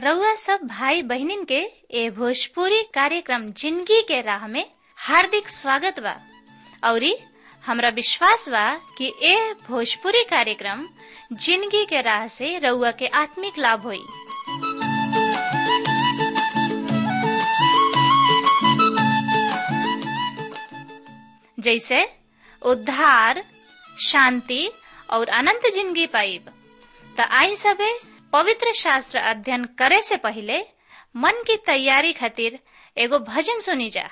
रउआ सब भाई बहिनीन के ए भोजपुरी कार्यक्रम जिंदगी के राह में हार्दिक स्वागत बा औरी हमरा विश्वास बा कि ए भोजपुरी कार्यक्रम जिंदगी के राह से रउआ के आत्मिक लाभ होई जैसे उद्धार शांति और अनंत जिंदगी पाइब त आई सबे पवित्र शास्त्र अध्ययन करे से पहले मन की तैयारी खातिर एगो भजन सुनी जा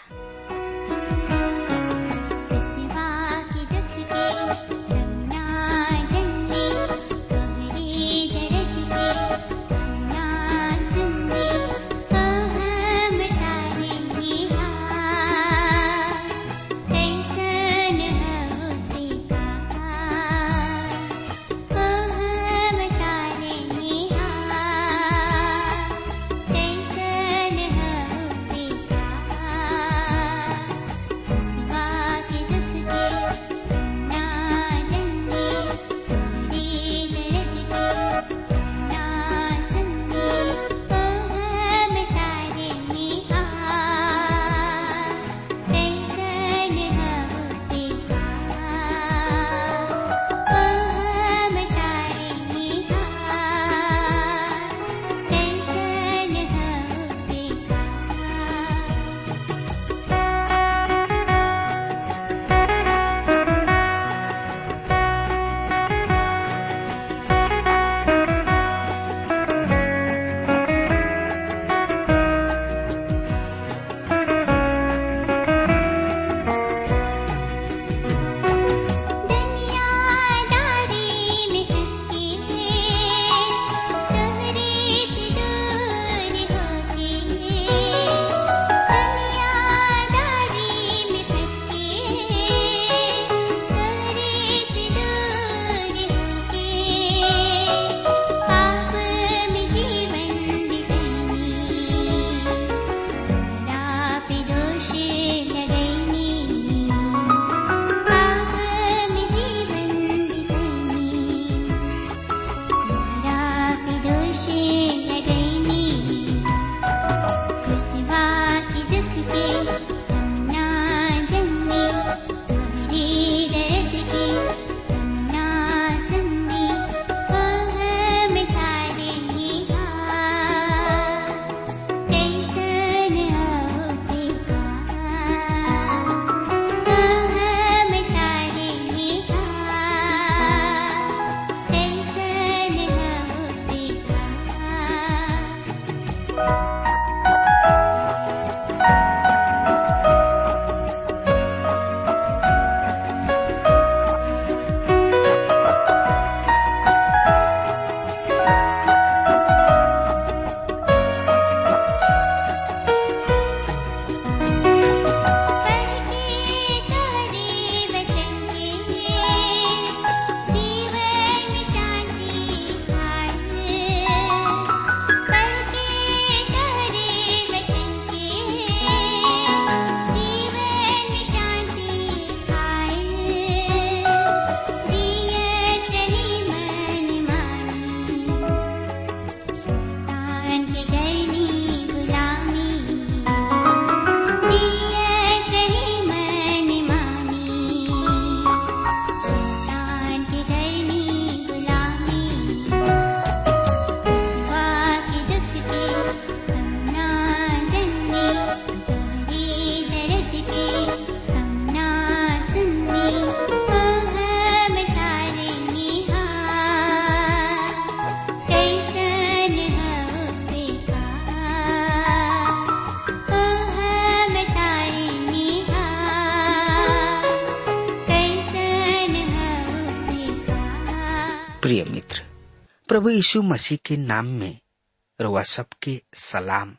प्रिय मित्र प्रभु यीशु मसीह के नाम में रुआ सबके सलाम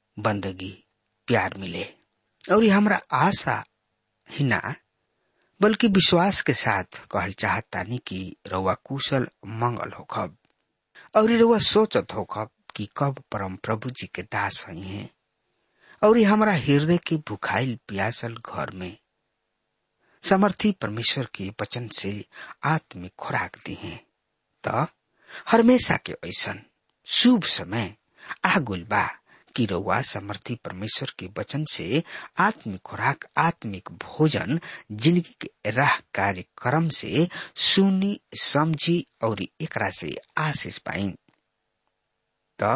बंदगी प्यार मिले और हमरा आशा ही ना बल्कि विश्वास के साथ कहल चाहतानी कि रउआ कुशल मंगल होखब और रउआ सोचत होखब कि कब परम प्रभु जी के दास हई हैं और हमरा हृदय के भुखाइल प्यासल घर में समर्थी परमेश्वर के वचन से आत्मिक खुराक दी हैं त हमेशा के ऐसन शुभ समय आगुल बा कि रउआ समर्थी परमेश्वर के वचन से आत्मिक खुराक आत्मिक भोजन जिंदगी के राह कार्यक्रम से सुनी समझी और एकरा से आशीष पाई त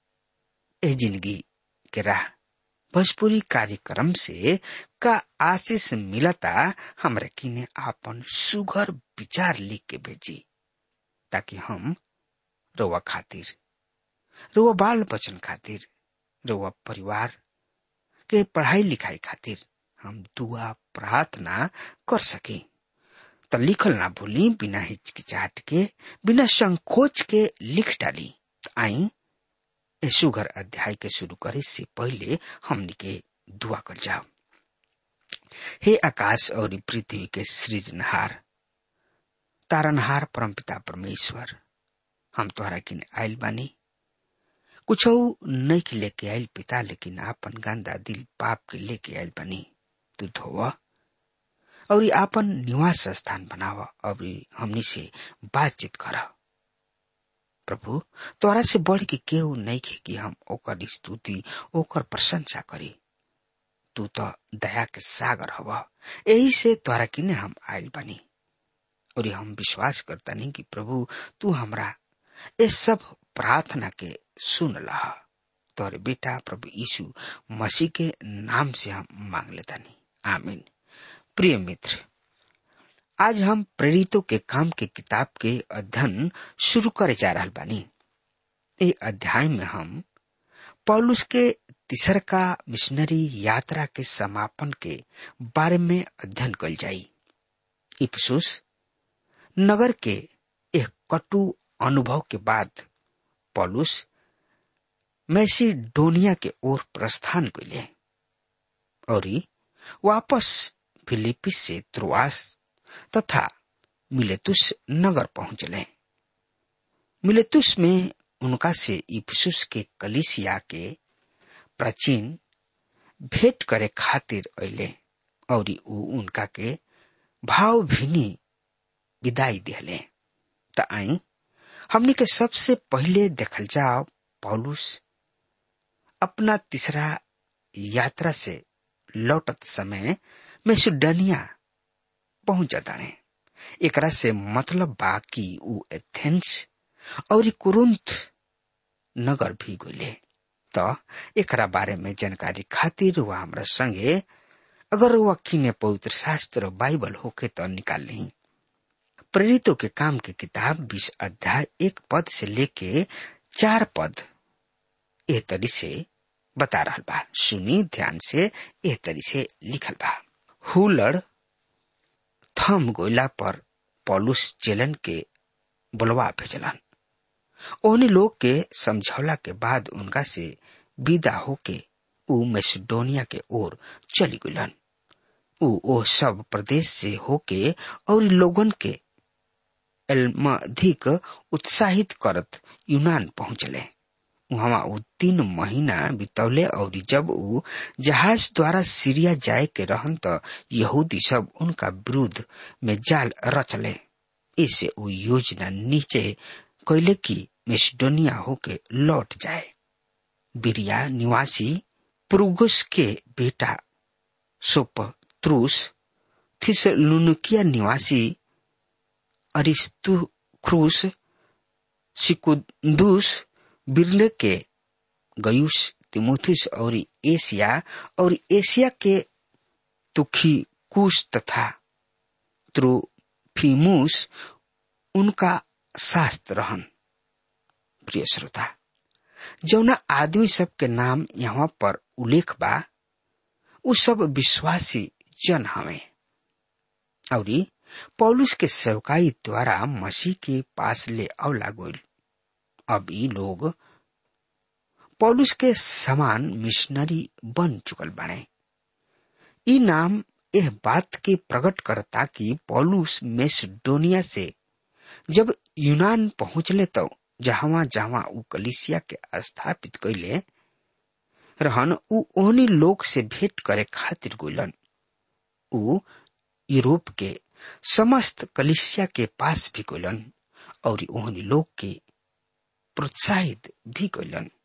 ए जिंदगी के राह भोजपुरी कार्यक्रम से का आशीष मिलता हमरा किने आपन सुघर विचार लिख के भेजी ताकि हम रउआ खातिर रउआ बाल बचन खातिर रउआ परिवार के पढ़ाई लिखाई खातिर हम दुआ प्रार्थना कर सके त लिखल ना भूली बिना हिचकिचाहट के बिना संकोच के लिख डाली आई ए सुगर अध्याय के शुरू करे से पहले हमनी के दुआ कर जाओ हे आकाश और पृथ्वी के सृजनहार तारनहार परमपिता परमेश्वर हम तोहरा किन आयल बानी कुछ नहीं के लेके आयल पिता लेकिन आपन गंदा दिल पाप के लेके आयल बनी तू धोवा और आपन निवास स्थान बनावा और हमनी से बातचीत कर प्रभु तोरा से बढ़ के केहू नहीं के कि हम ओकर स्तुति ओकर प्रशंसा करी तू तो दया के सागर हवा यही से तोरा किने हम आयल बनी और हम विश्वास करता नहीं कि प्रभु तू हमरा ये सब प्रार्थना के सुन लहा तोरे बेटा प्रभु यीशु मसीह के नाम से हम मांग लेता नहीं आमीन प्रिय मित्र आज हम प्रेरितों के काम के किताब के अध्ययन शुरू करे जा रहा बानी ए अध्याय में हम पौलुस के तीसर का मिशनरी यात्रा के समापन के बारे में अध्ययन कल जाई इफसुस नगर के एक कटु अनुभव के बाद पॉलुस मैसिडोनिया के ओर प्रस्थान कैले और वापस फिलिपिस से त्रुआस तथा मिलेतुस नगर पहुंचले मिलेतुस में उनका से इफसुस के कलिसिया के प्राचीन भेंट करे खातिर अले और ऊ उनका के भाव भिनी विदाई दिले त आई हमने के सबसे पहले देखल जाओ पौलुस अपना तीसरा यात्रा से लौटत समय मैसिडोनिया पहुंच जाताड़े एकरा से मतलब बा कि ऊ एथेंस और कुरुंत नगर भी गले त एकरा बारे में जानकारी खातिर वह हमरा संगे अगर वह किने पवित्र शास्त्र बाइबल होके तो निकाल ली प्रेरितों के काम की किताब बीस अध्याय एक पद से लेके चार पद एह तरी से बता रहा बा सुनी ध्यान से एह तरी से लिखल बा हुलड़ थम गोइला पर पॉलुस चेलन के बुलवा भेजलन ओहनी लोग के समझौला के बाद उनका से विदा होके ऊ मैसिडोनिया के ओर चली गुलन ऊ ओ सब प्रदेश से होके और लोगन के अधिक उत्साहित करत यूनान पहुंचले वहां ऊ तीन महीना बितौले और जब ऊ जहाज द्वारा सीरिया जाए के रहन त यहूदी सब उनका विरुद्ध में जाल रचले इसे ऊ योजना नीचे कैले की मेसिडोनिया होके लौट जाए बिरिया निवासी पुरुगुस के बेटा सोपत्रुस थिसलुनुकिया निवासी अरिस्तुख्रुस सिकुदुस बिरले के गयुस तिमोथुस और एशिया और एशिया के तुखिकुस तथा त्रुफिमुस उनका शास्त्र रहन प्रिय श्रोता जौना आदमी सब के नाम यहाँ पर उल्लेख बा उ सब विश्वासी जन हवे और पौलुस के सेवकाई द्वारा मसीह के पास ले अवला गोल अब ई लोग पौलुस के समान मिशनरी बन चुकल बने ई नाम यह बात के प्रकट करता कि पौलुस मेसिडोनिया से जब यूनान पहुंचले तो जहां जहां उ कलिसिया के स्थापित कैले रहन उ ओहनी लोग से भेंट करे खातिर गोलन उ यूरोप के समस्त कलिसिया के पास भी गोलन और ओहनी लोग के प्रोत्साहित भी कैलन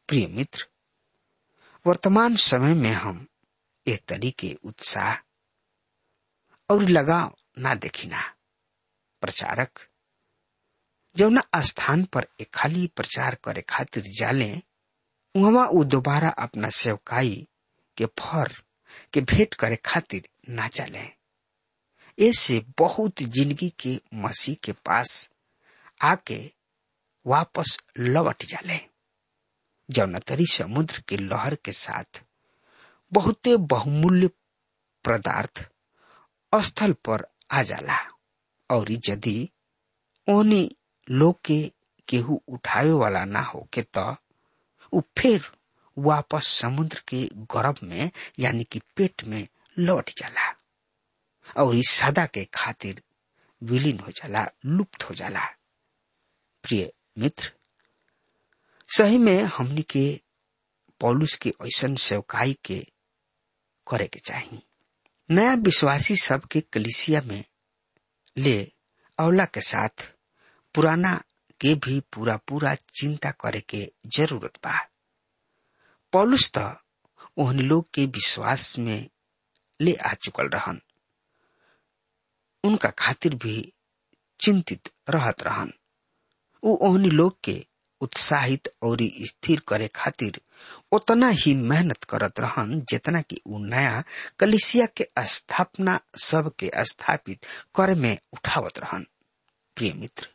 प्रिय मित्र वर्तमान समय में हम एक तरीके उत्साह और लगाव ना देखिना प्रचारक जौना स्थान पर एक खाली प्रचार करे खातिर जाले वहां वो दोबारा अपना सेवकाई के फर के भेंट करे खातिर ना चले ऐसे बहुत जिंदगी के मसीह के पास आके वापस लौट जाले जौना तरी समुद्र के लहर के साथ बहुते बहुमूल्य पदार्थ स्थल पर आ जाला और यदि ओनी लोग के केहू उठावे वाला ना हो के तो उ फिर वापस समुद्र के गर्भ में यानी कि पेट में लौट जाला और इस सदा के खातिर विलीन हो जाला लुप्त हो जाला प्रिय मित्र सही में हमनी के पौलुस के ऐसन सेवकाई के करे के चाहिए नया विश्वासी सब के कलिसिया में ले अवला के साथ पुराना के भी पूरा पूरा चिंता करे के जरूरत बा पौलुस तो ओहन लोग के विश्वास में ले आ चुकल रहन उनका खातिर भी चिंतित रहत रहन उ ओहनी लोग के उत्साहित और स्थिर करे खातिर उतना ही मेहनत करत रहन जितना कि उ नया कलिसिया के स्थापना सब के स्थापित करे में उठावत रहन प्रिय मित्र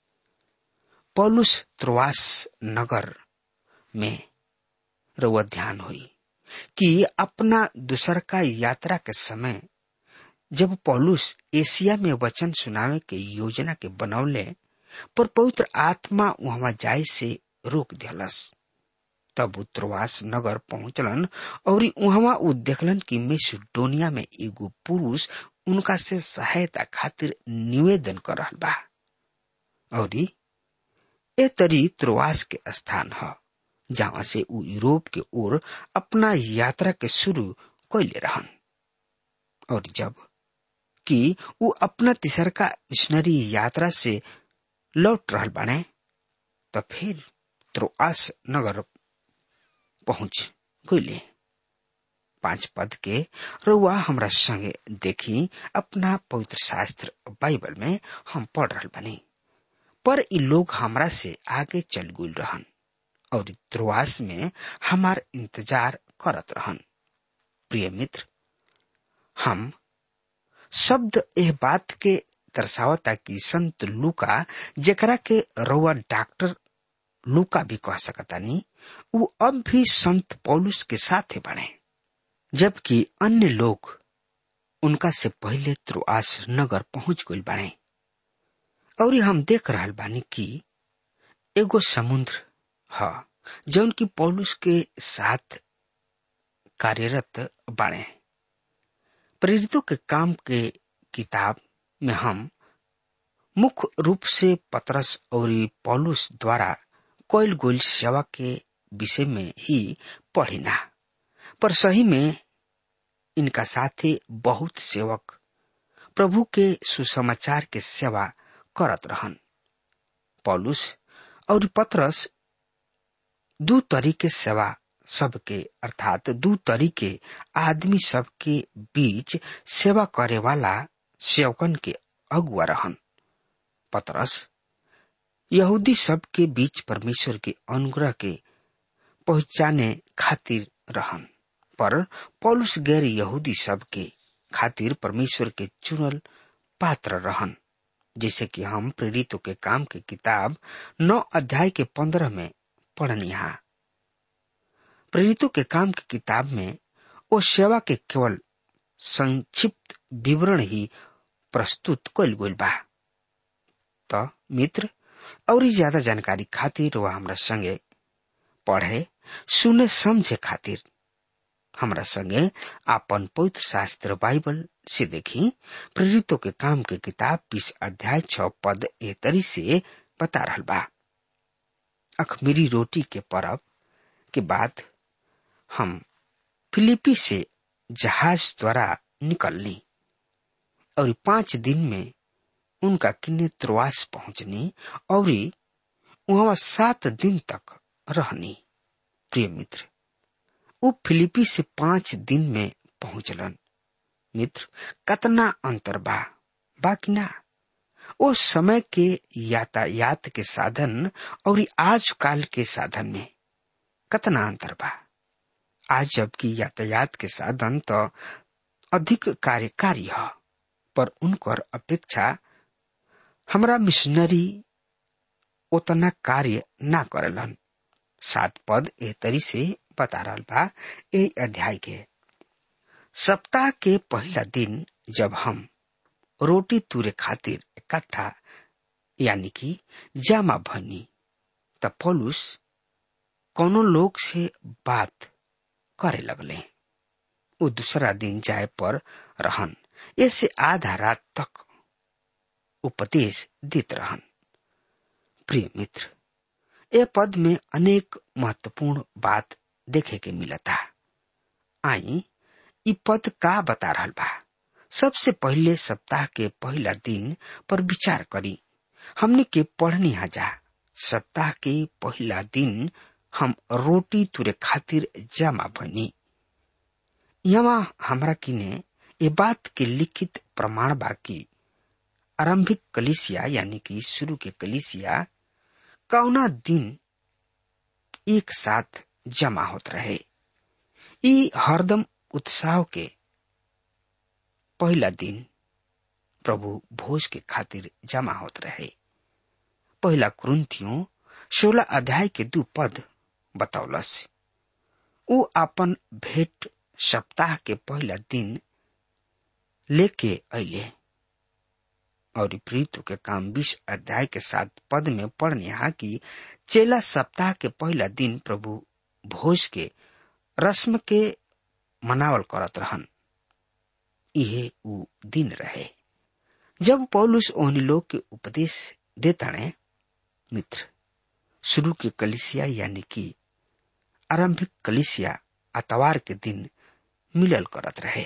पौलुस त्रुवास नगर में रउआ ध्यान हुई कि अपना दूसर का यात्रा के समय जब पौलुस एशिया में वचन सुनावे के योजना के बनौले पर पवित्र आत्मा वहां जाय से रोक दिलस तब उत्तरवास नगर पहुंचलन और वहां उ देखलन कि मेसिडोनिया में एगो पुरुष उनका से सहायता खातिर निवेदन कर रहा बा और ए तरी त्रुवास के स्थान है जहां से उ यूरोप के ओर अपना यात्रा के शुरू कैले रहन और जब कि उ अपना तिसरका मिशनरी यात्रा से लौट रहल बाने तो फिर त्रोआस नगर पहुंच गईले पांच पद के रुआ हमरा संगे देखी अपना पवित्र शास्त्र बाइबल में हम पढ़ रहल बानी पर इ लोग हमरा से आगे चल गुल रहन और त्रुआस में हमार इंतजार करत रहन प्रिय मित्र हम शब्द एह बात के दर्शावता कि संत लूका जेकरा के रउआ डॉक्टर लूका भी कह सकतानी उ अब भी संत पौलुस के साथ बने जबकि अन्य लोग उनका से पहले त्रुआस नगर पहुंच गई बने और हम देख रहा बानी कि एगो समुद्र ह जौन की पौलुस के साथ कार्यरत बाणे प्रेरितों के काम के किताब में हम मुख्य रूप से पतरस और पौलुस द्वारा कोयल गोल सेवा के विषय में ही पढ़िना पर सही में इनका साथे बहुत सेवक प्रभु के सुसमाचार के सेवा करत रहन पौलुस और पतरस दू तरीके सेवा सबके अर्थात दू तरीके आदमी सबके बीच सेवा करे वाला सेवकन के अगुआ रहन पतरस यहूदी सब के बीच परमेश्वर के अनुग्रह के पहुंचाने खातिर रहन पर पौलुस गैर यहूदी सब के खातिर परमेश्वर के चुनल पात्र रहन जैसे कि हम प्रेरितों के काम के किताब नौ अध्याय के पंद्रह में पढ़निहा प्रेरितों के काम की किताब में वो सेवा के केवल संक्षिप्त विवरण ही प्रस्तुत कल गई बा तो मित्र और ज्यादा जानकारी खातिर वह हमरा संगे पढ़े सुने समझे खातिर हमरा संगे आपन पवित्र शास्त्र बाइबल से देखी प्रेरितों के काम के किताब बीस अध्याय छ पद ए तरी से बता रहा बा अखमीरी रोटी के परब के बाद हम फिलिपी से जहाज द्वारा निकलनी और पांच दिन में उनका किन्ने त्रुआस पहुंचनी और वहां सात दिन तक रहनी प्रिय मित्र उ फिलिपी से पांच दिन में पहुंचलन मित्र कतना अंतर बा बाकी ना ओ समय के यातायात के साधन और आज काल के साधन में कतना अंतर बा आज जबकि यातायात के साधन तो अधिक कार्यकारी है पर उनकर अपेक्षा हमरा मिशनरी उतना कार्य ना करलन सात पद ए तरी से बता रहा बा ए अध्याय के सप्ताह के पहला दिन जब हम रोटी तुरे खातिर इकट्ठा यानी कि जमा भनी त पौलुस कोनो लोग से बात करे लगले वो दूसरा दिन जाए पर रहन ऐसे आधा रात तक उपदेश देत रहन प्रिय मित्र ए पद में अनेक महत्वपूर्ण बात देखे के मिलता आई इ पद का बता रहा बा सबसे पहले सप्ताह के पहला दिन पर विचार करी हमने के पढ़नी जा सप्ताह के पहला दिन हम रोटी तुरे खातिर जमा बनी यहाँ हमरा किने ये बात के लिखित प्रमाण बा कि आरंभिक कलिसिया यानी कि शुरू के कलिसिया कौना दिन एक साथ जमा होत रहे ई हरदम उत्साह के पहला दिन प्रभु भोज के खातिर जमा होत रहे पहला कुरुंथियों सोलह अध्याय के दू पद बतौलस उ अपन भेंट सप्ताह के पहला दिन लेके अले और प्रीतु के काम बीस अध्याय के साथ पद में पढ़ने हा कि चेला सप्ताह के पहला दिन प्रभु भोज के रस्म के मनावल करत रहन इहे उ दिन रहे जब पौलुस ओहनी लोग के उपदेश देताणे मित्र शुरू के कलिसिया यानी कि आरंभिक कलिसिया अतवार के दिन मिलल करत रहे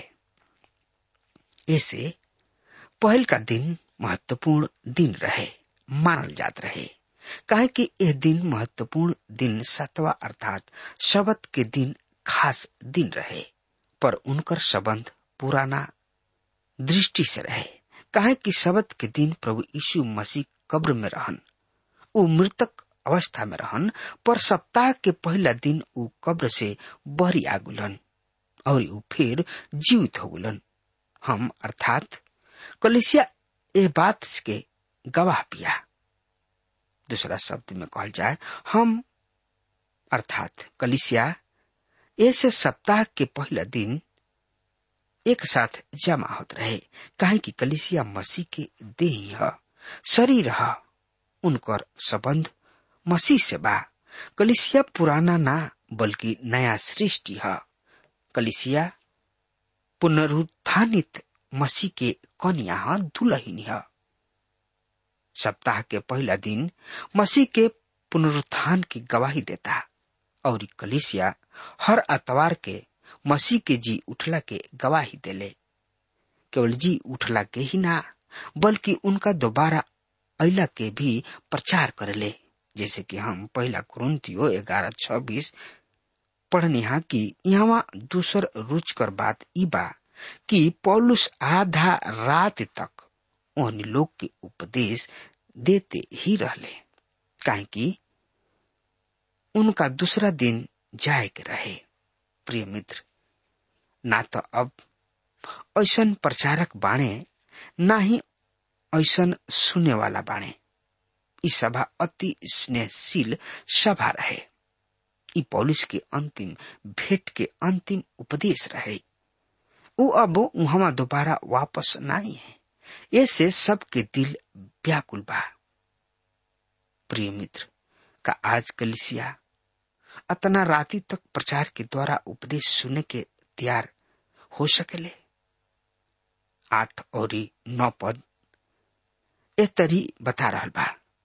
ऐसे पहल का दिन महत्वपूर्ण दिन रहे मानल जात रहे काहे कि यह दिन महत्वपूर्ण दिन सतवा अर्थात शबद के दिन खास दिन रहे पर उनकर संबंध पुराना दृष्टि से रहे काहे कि शबद के दिन प्रभु यीशु मसीह कब्र में रहन उ मृतक अवस्था में रहन पर सप्ताह के पहला दिन उ कब्र से बहरी आगुलन और उ फिर जीवित हो गुलन हम अर्थात कलिसिया ए बात के गवाह पिया दूसरा शब्द में कहल जाए हम अर्थात कलिसिया ऐसे सप्ताह के पहला दिन एक साथ जमा होत रहे काहे कि कलिसिया मसीह के देह ह शरीर ह उनकर संबंध मसीह से बा कलिसिया पुराना ना बल्कि नया सृष्टि है कलिसिया पुनरुत्थानित मसीह के कन्या ह दुलहिन है सप्ताह के पहला दिन मसीह के पुनरुत्थान की गवाही देता और कलिसिया हर अतवार के मसीह के जी उठला के गवाही देले केवल जी उठला के ही ना बल्कि उनका दोबारा अला के भी प्रचार करले जैसे कि हम पहला कुरुतियो ग्यारह छब्बीस पढ़निहा कि यहाँ दूसर रुचकर बात ई बा कि पौलुस आधा रात तक उन लोग के उपदेश देते ही रहले काहे कि उनका दूसरा दिन जाए के रहे प्रिय मित्र ना तो अब ऐसन प्रचारक बाणे ना ही ऐसन सुने वाला बाणे ई सभा अति स्नेहशील सभा रहे ई पॉलिस के अंतिम भेंट के अंतिम उपदेश रहे वो अब वहां दोबारा वापस नहीं है ऐसे सबके दिल व्याकुल बा प्रिय मित्र का आज कलिसिया अतना राति तक प्रचार के द्वारा उपदेश सुनने के तैयार हो सकेले आठ और नौ पद ए तरी बता रहा बा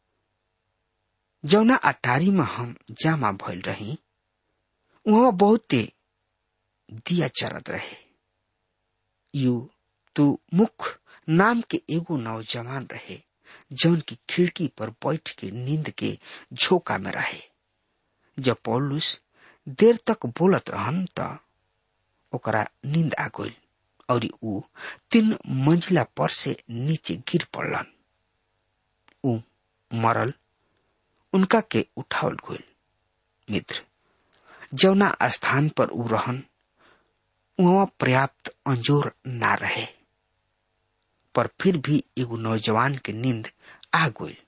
जौना अटारी में हम जामा भइल रही वहां बहुते दिया चरत रहे यू तू मुख नाम के एगो नौजवान रहे जौन की खिड़की पर बैठ के नींद के झोंका में रहे जब पौलुस देर तक बोलत रहन त ओकरा नींद आ गइल और ऊ तीन मंजिला पर से नीचे गिर पड़लन ऊ मरल उनका के उठावल गइल मित्र जौना स्थान पर ऊ रहन वहाँ पर्याप्त अंजोर ना रहे पर फिर भी एगो नौजवान के नींद आ गइल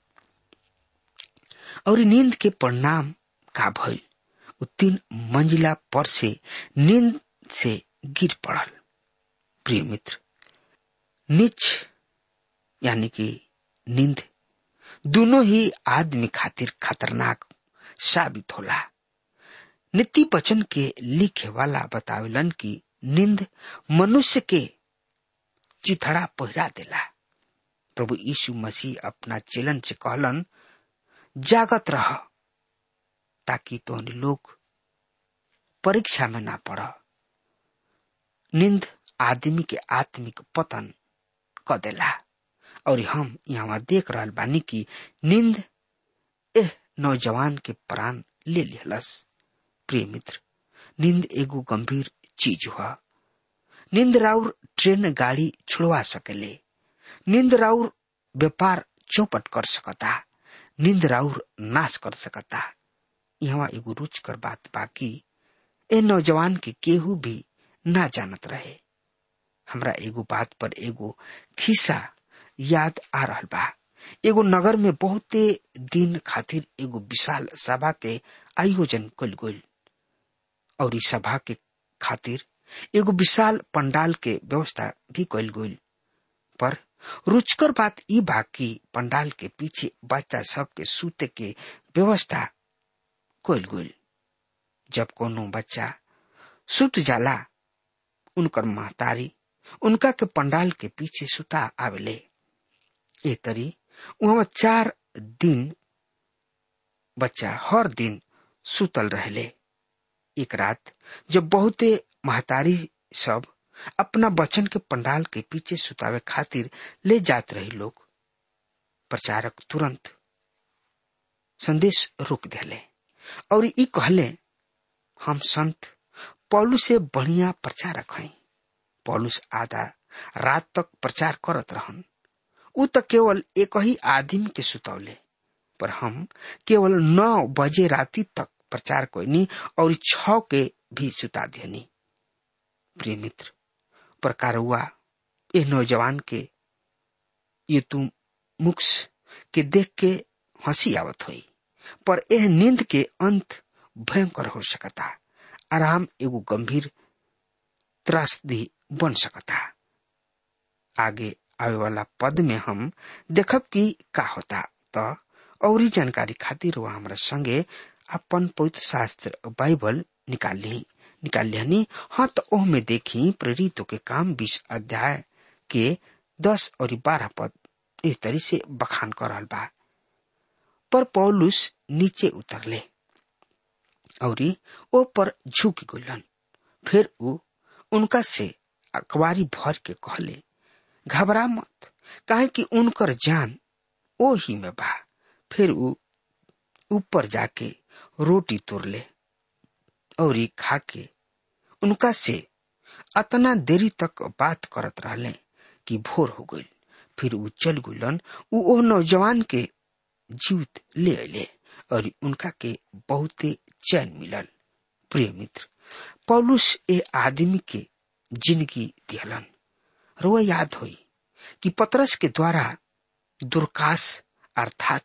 और नींद के परिणाम का भइल ऊ तीन मंजिला पर से नींद से गिर पड़ल प्रिय मित्र नीच यानी कि नींद दोनों ही आदमी खातिर खतरनाक साबित होला नीति वचन के लिखे वाला बतावेलन कि नींद मनुष्य के चिथड़ा पहिरा देला प्रभु यीशु मसीह अपना चेलन से कहलन जागत रह ताकि तो लोग परीक्षा में ना पड़ नींद आदमी के आत्मिक पतन क देला और हम यहाँ देख रहल बानी कि नींद एह नौजवान के प्राण ले लिहलस प्रिय मित्र नींद एगो गंभीर चीज हुआ नींद राउर ट्रेन गाड़ी छुड़वा सकेले नींद राउर व्यापार चौपट कर सकता नींद राउर नाश कर सकता यहाँ एगो रुच कर बात बाकी ए नौजवान के केहू भी ना जानत रहे हमरा एगो बात पर एगो खिस्सा याद आ रहल बा एगो नगर में बहुते दिन खातिर एगो विशाल सभा के आयोजन कल गइल और इस सभा के खातिर एगो विशाल पंडाल के व्यवस्था भी कल गइल पर रुचकर बात ई बा कि पंडाल के पीछे बच्चा सब के सूते के व्यवस्था कल गइल जब कोनो बच्चा सुत जाला उनकर महतारी उनका के पंडाल के पीछे सुता आवेले ए तरी वहां चार दिन बच्चा हर दिन सुतल रहले एक रात जब बहुते महतारी सब अपना बच्चन के पंडाल के पीछे सुतावे खातिर ले जात रही लोग प्रचारक तुरंत संदेश रोक देले और ई कहले हम संत पौलू से बढ़िया प्रचारक हैं पौलुस आधा रात तक प्रचार करत रहन उ त केवल एक ही आदमी के सुतौले पर हम केवल नौ बजे राती तक प्रचार कोईनी और छ के भी सुता देनी प्रिय मित्र प्रकार हुआ ये नौजवान के ये तुम मुक्स के देख के हंसी आवत हुई पर यह नींद के अंत भयंकर हो सकता आराम एगो गंभीर त्रासदी बन सकता आगे आवे वाला पद में हम देखब कि का होता तो और जानकारी खातिर वह हमारा संगे अपन पवित्र शास्त्र बाइबल निकाल ली निकाल लिहनी हाँ तो ओह में देखी प्रेरितों के काम बीस अध्याय के दस और बारह पद इस तरी से बखान कर रहा बा पर पौलुस नीचे उतरले और ओ पर झुक गलन फिर उ उनका से अखबारी भर के कहले घबरा मत काहे कि उनकर जान ओ ही में बा फिर उ ऊपर जाके रोटी तोड़ले और खा के उनका से अतना देरी तक बात करत रहले कि भोर हो गई फिर उ चल गुलन उ ओ नौजवान के जीवित ले अले और उनका के बहुते चैन मिलल प्रिय मित्र पौलुस ए आदमी के जिंदगी दिहलन रोआ याद हुई कि पतरस के द्वारा दुर्काश अर्थात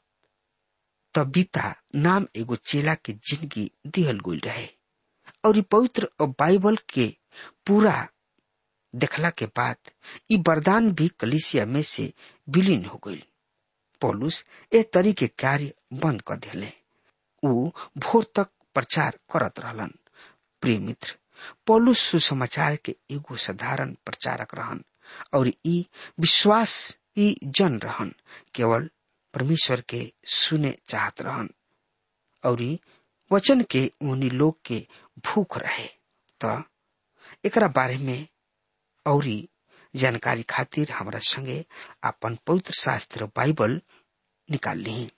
तबिता नाम एगो चेला के जिंदगी दिहल गई रहे और पवित्र बाइबल के पूरा देखला के बाद ई वरदान भी कलिसिया में से विलीन हो गई पौलुस ए तरीके कार्य बंद कर दिले उ भोर तक प्रचार करत रहलन प्रिय मित्र पौलुस सुसमाचार के एगो साधारण प्रचारक रहन और ई विश्वास ई जन रहन केवल परमेश्वर के सुने चाहत रहन और वचन के उन्हीं लोग के भूख रहे तो एकरा बारे में और जानकारी खातिर हमारा संगे अपन पवित्र शास्त्र बाइबल निकाल ली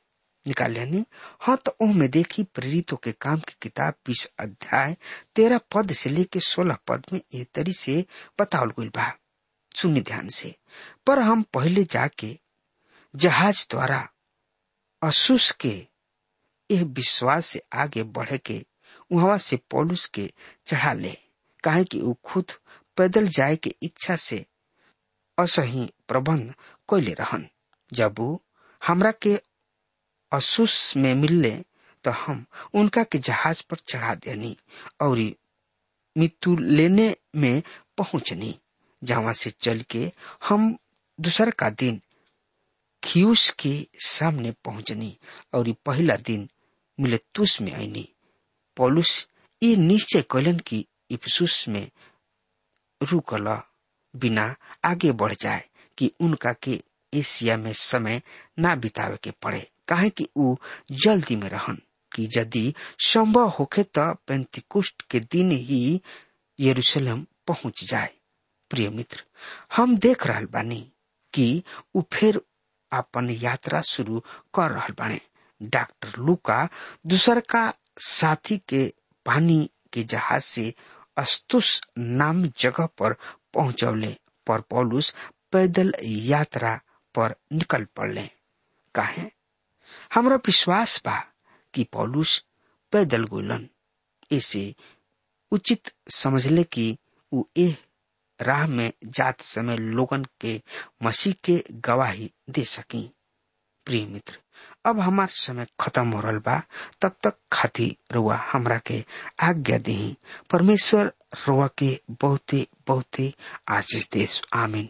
निकाल लेनी हाँ तो ओह में देखी प्रेरितों के काम की किताब बीस अध्याय तेरह पद से लेके सोलह पद में ए तरी से बतावल गई बा सुनी ध्यान से पर हम पहले जाके जहाज द्वारा असूस के यह विश्वास से आगे बढ़े के वहां से पौलुस के चढ़ा ले काहे कि वो खुद पैदल जाए के इच्छा से असही प्रबंध कैले रहन जब वो हमरा के असूस में मिलले तो हम उनका के जहाज पर चढ़ा देनी और मृत्यु लेने में पहुंचनी जहां से चल के हम दूसर का दिन खियूस के सामने पहुंचनी और पहला दिन मिलेतुस में आईनी पौलुस ये निश्चय कैलन की इफसुस में रुकल बिना आगे बढ़ जाए कि उनका के एशिया में समय ना बितावे के पड़े काहे कि ऊ जल्दी में रहन कि यदि संभव होखे तो पेंतिकुष्ट के दिन ही यरूशलेम पहुंच जाए प्रिय मित्र हम देख रहल बानी कि ऊ फिर अपन यात्रा शुरू कर रहल बाने डॉक्टर लुका दूसर का साथी के पानी के जहाज से अस्तुस नाम जगह पर पहुंचौले पर पौलुस पैदल यात्रा पर निकल पड़ले काहे हमरा विश्वास बा कि पौलुस पैदल गोलन इसे उचित समझले कि उ ए राह में जात समय लोगन के मसीह के गवाही दे सकी प्रिय मित्र अब हमार समय खत्म हो रहा बा तब तक खाती रुआ हमरा के आज्ञा दही परमेश्वर रुआ के बहुते बहुते आशीष देश आमीन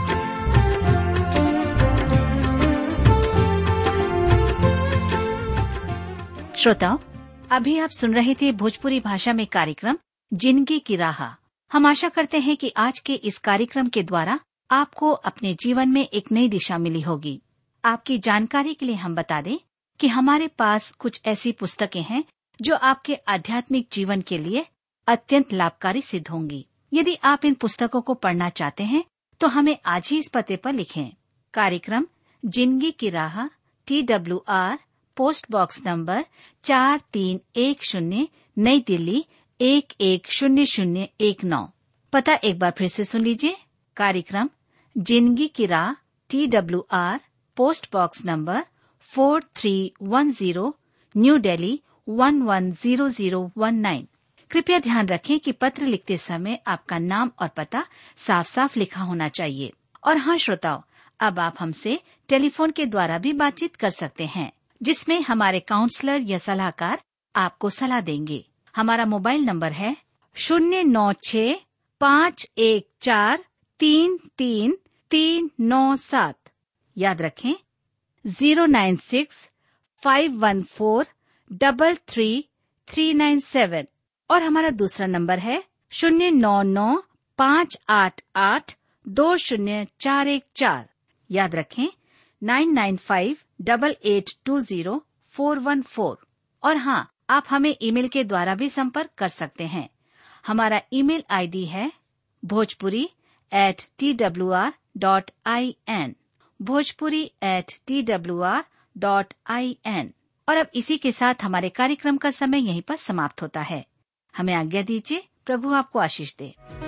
श्रोताओं अभी आप सुन रहे थे भोजपुरी भाषा में कार्यक्रम जिंदगी की राह हम आशा करते हैं कि आज के इस कार्यक्रम के द्वारा आपको अपने जीवन में एक नई दिशा मिली होगी आपकी जानकारी के लिए हम बता दें कि हमारे पास कुछ ऐसी पुस्तकें हैं जो आपके आध्यात्मिक जीवन के लिए अत्यंत लाभकारी सिद्ध होंगी यदि आप इन पुस्तकों को पढ़ना चाहते हैं तो हमें आज ही इस पते पर लिखें कार्यक्रम जिंदगी की राह T W R post box number चार तीन एक शून्य नई दिल्ली एक एक शून्य शून्य एक नौ पता एक बार फिर से सुन लीजिए कार्यक्रम जिंदगी की राह T W R post box number four three one zero New Delhi one one zero zero one nine कृपया ध्यान रखें कि पत्र लिखते समय आपका नाम और पता साफ साफ लिखा होना चाहिए और हाँ श्रोताओं अब आप हमसे टेलीफोन के द्वारा भी बातचीत कर सकते हैं जिसमें हमारे काउंसलर या सलाहकार आपको सलाह देंगे हमारा मोबाइल नंबर है शून्य नौ छ पाँच एक चार तीन तीन तीन नौ सात याद रखें zero nine six five one four double three three nine seven और हमारा दूसरा नंबर है शून्य नौ नौ पाँच आठ आठ दो शून्य चार एक चार याद रखें nine nine five double eight two zero four one four और हाँ आप हमें ईमेल के द्वारा भी संपर्क कर सकते हैं हमारा ईमेल आईडी है Bhojpuri at T W R dot I N Bhojpuri at T W R dot I N और अब इसी के साथ हमारे कार्यक्रम का समय यहीं पर समाप्त होता है हमें आज्ञा दीजिए प्रभु आपको आशीष दे